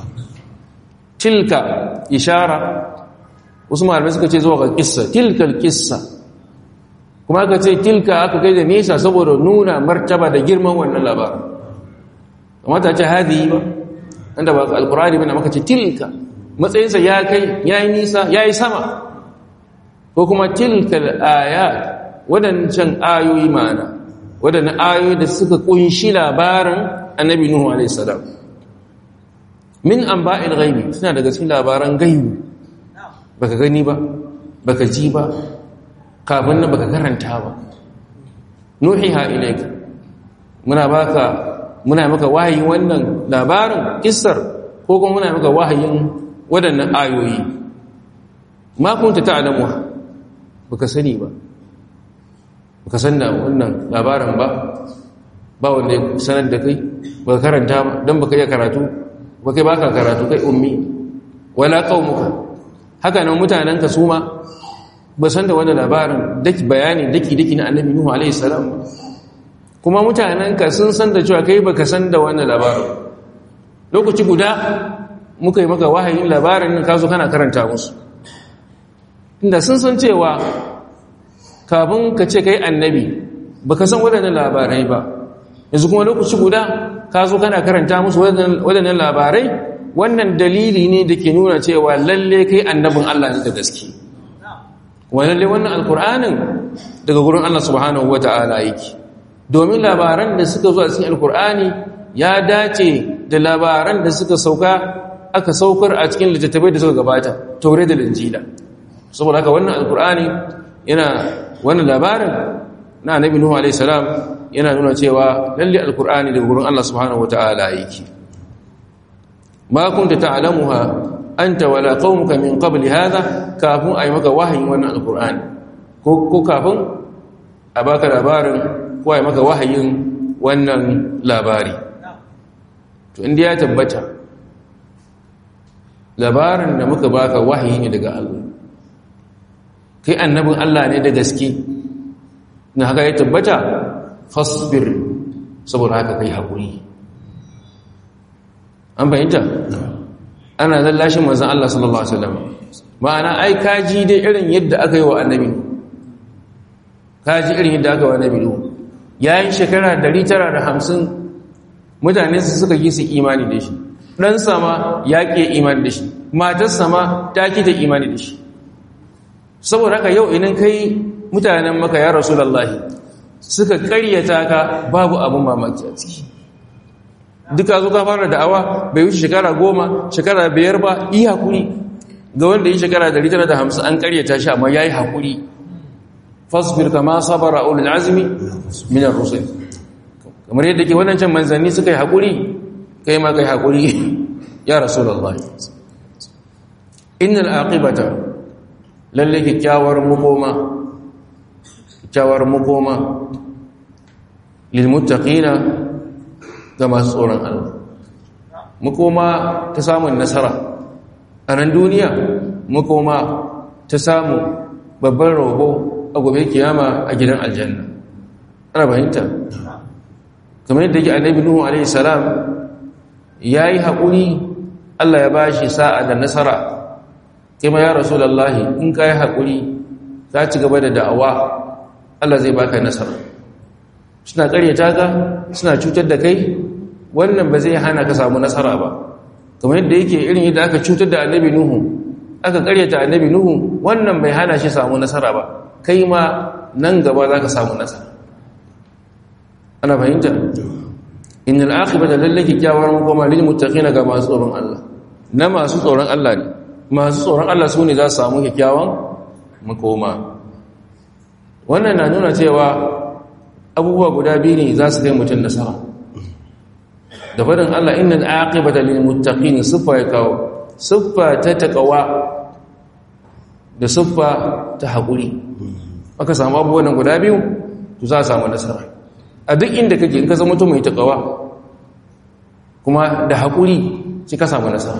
tilka ishara wasu malamai suka ce zuwa ga kissa tilkal kissa kuma aka ce tilka aka kai da nesa saboda nuna martaba da girman wannan labarin kamata ce hadi ba inda ba alkurani bane maka ce tilka matsayinsa ya kai ya yi nisa ya yi sama ko kuma tilkal ayat wadancan ayoyi ma'ana wadannan ayoyi da suka kunshi labarin annabi nuhu alaihi salam min anba'il ghaibi suna daga cikin labaran gaibi baka gani ba baka ji ba kafin nan baka karanta ba nuhiha ilayka muna baka muna maka wahayin wannan labarin kissar ko kuma muna maka wahayin waɗannan ayoyi ma kunta ta'lamu baka sani ba baka san da wannan labarin ba ba wanda ya sanar da kai baka karanta ba don baka iya karatu ba kai baka karatu kai ummi wala qaumuka haka nan mutanen ka su ma ba san da wannan labarin daki bayani daki daki na annabi nuhu alaihi salam kuma mutanen ka sun san da cewa kai baka san da wannan labarin lokaci guda muka yi maka wahayin labarin nan ka zo kana karanta musu inda sun san cewa kafin ka ce kai annabi baka san waɗannan labarai ba yanzu kuma lokaci guda ka zo kana karanta musu waɗannan labarai wannan dalili ne da ke nuna cewa lalle kai annabin Allah ne da gaske kuma lalle wannan alkur'anin daga gurin Allah subhanahu wata'ala yake domin labaran da suka zo a cikin alkur'ani ya dace da labaran da suka sauka aka saukar a cikin littattafai da suka gabata taure da linjila saboda haka wannan alkur'ani yana wannan labarin na annabi nuhu alaihi salam yana nuna cewa lalle alkur'ani daga gurin Allah subhanahu wataala yake ma kunta ta'lamuha anta wala qaumuka min qabli hadha kafin ayi maka wahayin wannan alkur'ani ko ko kafin a baka labarin ko ayi maka wahayin wannan labari to inda ya tabbata labarin da muka baka wahayi ne daga Allah kai annabin Allah ne da gaske na haka ya tabbata fasbir saboda haka kai haƙuri an fahimta ana lallashin manzan Allah sallallahu Alaihi wasallam ma'ana ai kaji dai irin yadda aka yi wa annabi kaji irin yadda aka yi wa annabi yayin shekara 950 mutane su suka yi su imani da shi ɗan sama ya ƙe imani da shi matar sama ta ƙi da imani da shi saboda haka yau idan kai mutanen maka ya rasu lallahi suka karyata ka babu abin mamaki a ciki duka zo ka fara da'awa bai wuce shekara goma shekara biyar ba yi haƙuri ga wanda yi shekara dari tara da hamsin an karyata shi amma ya yi haƙuri fasbir kama sabara ulul azmi minar rusul kamar yadda ke wadancan manzanni suka yi haƙuri kai ma kai haƙuri ya rasu lallahi innal aqibata lalle kyakkyawar makoma kyakkyawar makoma lilmuttaqina ga masu tsoron Allah makoma ta samun nasara a nan duniya makoma ta samu babban rogo a gobe kiyama a gidan aljanna ana fahimta kamar yadda yake annabi nuhu alaihi salam yayi haƙuri Allah ya bashi sa'a da nasara kima ya rasulallahi in ka yi haƙuri za ci gaba da da'awa Allah zai baka nasara suna ƙaryata ka suna cutar da kai wannan ba zai hana ka samu nasara ba kamar yadda yake irin yadda aka cutar da annabi nuhu aka ƙaryata annabi nuhu wannan bai hana shi samu nasara ba kai ma nan gaba za ka samu nasara ana fahimta innal aqibata lallaki kyawar makoma lil muttaqina ga masu tsoron Allah na masu tsoron Allah ne masu tsoron Allah su ne za su samu kyakkyawan makoma wannan na nuna cewa abubuwa guda biyu ne za su kai mutum nasara da faɗin Allah inna aqibata lil muttaqin siffa ya kawo siffa ta taqwa da siffa ta haƙuri aka samu abubuwan guda biyu to za a samu nasara a duk inda kake in ka zama mutum mai taqwa kuma da haƙuri sai ka samu nasara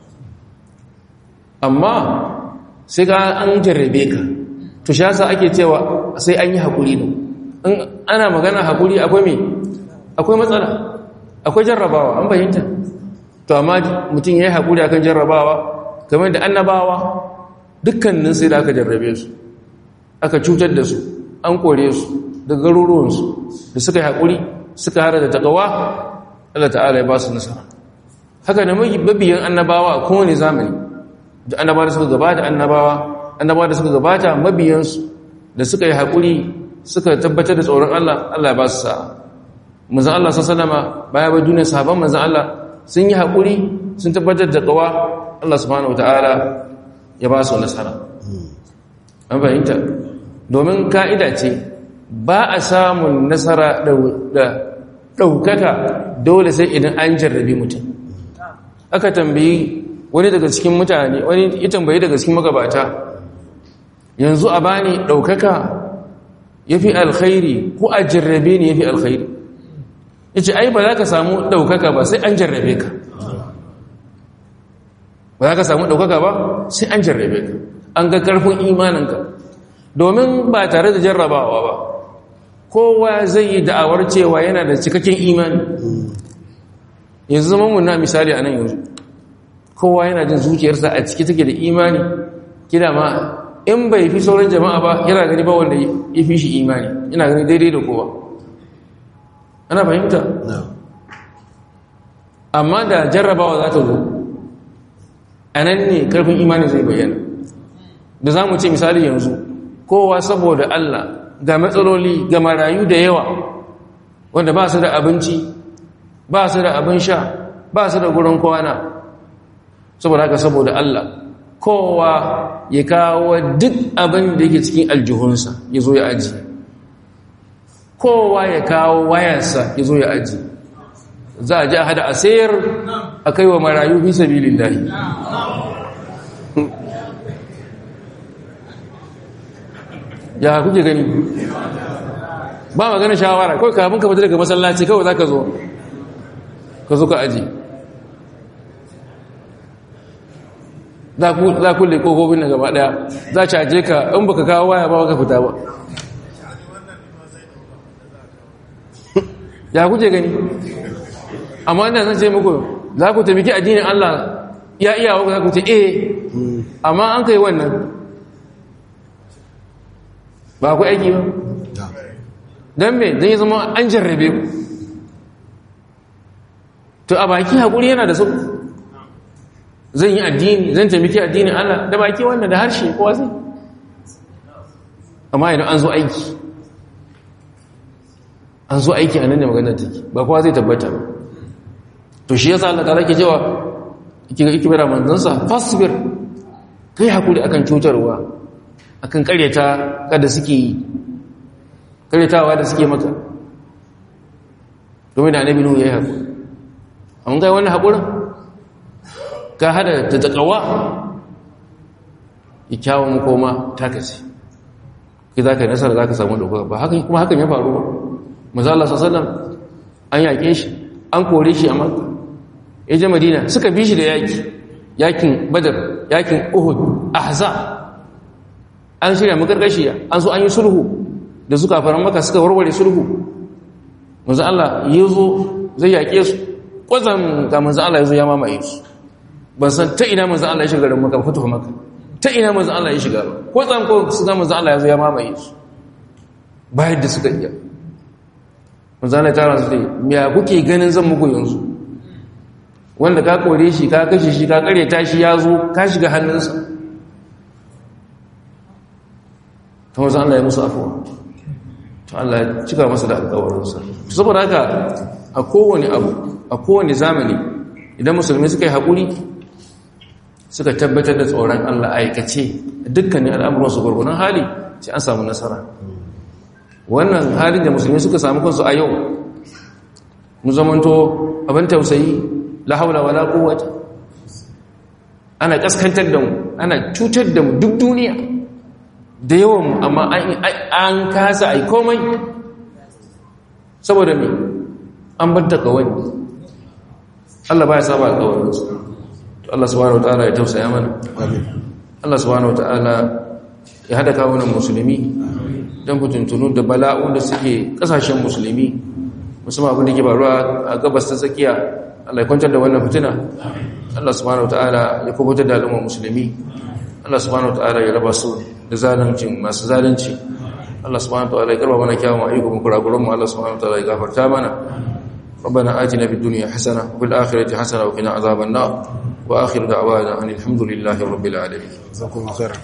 amma sai ka an jarrabe ka to shi yasa ake cewa sai an yi haƙuri ne in ana magana haƙuri akwai me akwai matsala akwai jarrabawa an fahimta to amma mutum ya yi haƙuri akan jarrabawa kamar da annabawa dukkanin sai da aka jarrabe su aka cutar da su an kore su da garuruwansu da suka yi haƙuri suka hada da takawa Allah ta'ala ya ba su nasara haka da mabiyan annabawa a kowane zamani da annabawa da suka gabata annabawa annabawa da suka gabata mabiyansu da suka yi haƙuri suka tabbatar da tsoron Allah Allah ya ba su sa'a manzon Allah sallama baya ba duniyar sahabban manzon Allah sun yi haƙuri sun tabbatar da qawa Allah subhanahu wataala ya ba su nasara an fahimta domin ka'ida ce ba a samun nasara da ɗaukaka dole sai idan an jarrabe mutum aka tambayi wani daga cikin mutane wani ya tambayi daga cikin magabata yanzu a bani ɗaukaka ya fi alkhairi ko a jarrabe ne ya fi alkhairi ya ce ai ba za ka samu ɗaukaka ba sai an jarrabe ka ba za ka samu ɗaukaka ba sai an jarrabe ka an ga ƙarfin imaninka domin ba tare da jarrabawa ba kowa zai yi da'awar cewa yana da cikakken imani yanzu zama mun na misali a nan yanzu kowa yana jin zuciyarsa a ciki take da imani kida ma in bai fi sauran jama'a ba yana gani ba wanda ya fi shi imani yana gani daidai da kowa ana fahimta amma da jarrabawa za ta zo a nan ne karfin imani zai bayyana da za mu ce misali yanzu kowa saboda Allah ga matsaloli ga marayu da yawa wanda ba su da abinci ba su da abin sha ba su da gurin kwana saboda haka saboda Allah kowa ya kawo duk abin da yake cikin aljihunsa ya zo ya aji kowa ya kawo wayarsa ya zo ya aji za a ji a hada a sayar a kai wa marayu fi sabilin lahi ya kuke gani ba magana shawara kawai kafin ka fita daga masallaci kawai za ka zo ka zo ka aji za kulle kogobin na gaba daya za a caje ka in baka kawo waya ba ka fita ba ya kuke gani amma ina zan ce muku za ku taimaki addinin Allah ya iya wa za ku ce eh amma an kai wannan ba ku aiki ba don me don yi zama an jarrabe ku to a baki haƙuri yana da sauƙi zan yi addini zan taimaki addinin Allah da baki wannan da harshe kowa zai amma idan an zo aiki an zo aiki a nan da maganar take ba kowa zai tabbata ba to shi yasa Allah ta ke cewa kika ikibara manzansa fasbir kai hakuri akan cutarwa akan karyata kada suke yi karyatawa da suke maka domin da annabi nuhu yayi hakuri an kai wannan hakurin ka hada ta takawa kyawun koma ta kace ki za ka nasara za ka samu ɗaukaka ba hakan kuma hakan ya faru ba maza Allah sallam an yaƙe shi an kore shi a makka ya je madina suka bi shi da yaƙi yaƙin badar yaƙin uhud ahza an shirya makarƙashiya an so an yi sulhu da suka faran maka suka warware sulhu maza Allah ya zo zai yaƙe su kwazan ga maza Allah ya zo ya mamaye su ban san ta ina maza Allah ya shiga garin maka fatuwa maka ta ina maza Allah ya shiga ba kwazan ko su ga maza Allah ya zo ya mamaye su bayan da suka iya manzana tara su dai ya kuke ganin zan muku yanzu wanda ka kore shi ka kashe shi ka kare tashi ya zo ka shiga hannunsa ta wanzu Allah ya musu afuwa to Allah ya cika masa da alkawarinsa saboda haka a kowane abu a kowane zamani idan musulmi suka yi haƙuri suka tabbatar da tsoron Allah aikace dukkanin al'amuransu gwargwanon hali sai an samu nasara wannan halin da musulmi suka samu kansu a yau mu zamanto abin tausayi la haula wala quwwata ana kaskantar da mu ana cutar da mu duk duniya da yawan amma an kasa ai komai saboda me an banta kawai Allah baya saba alƙawarinsa to Allah subhanahu wataala ya tausaya mana amin Allah subhanahu wataala ya hada kawunan musulmi don fitintunu da bala'un da suke kasashen musulmi musamman abin da ke faruwa a gabas ta tsakiya Allah ya kwantar da wannan fitina Allah subhanahu wataala ya kubutar da al'ummar musulmi Allah subhanahu wataala ya raba su da zaluncin masu zalunci Allah subhanahu wataala ya karba mana kyawun ayyukan kurakuran mu Allah subhanahu wataala ya gafarta mana ربنا آتنا في الدنيا حسنة وفي الآخرة حسنة وقنا عذاب النار وآخر دعوانا أن الحمد لله رب العالمين جزاكم الله خيرا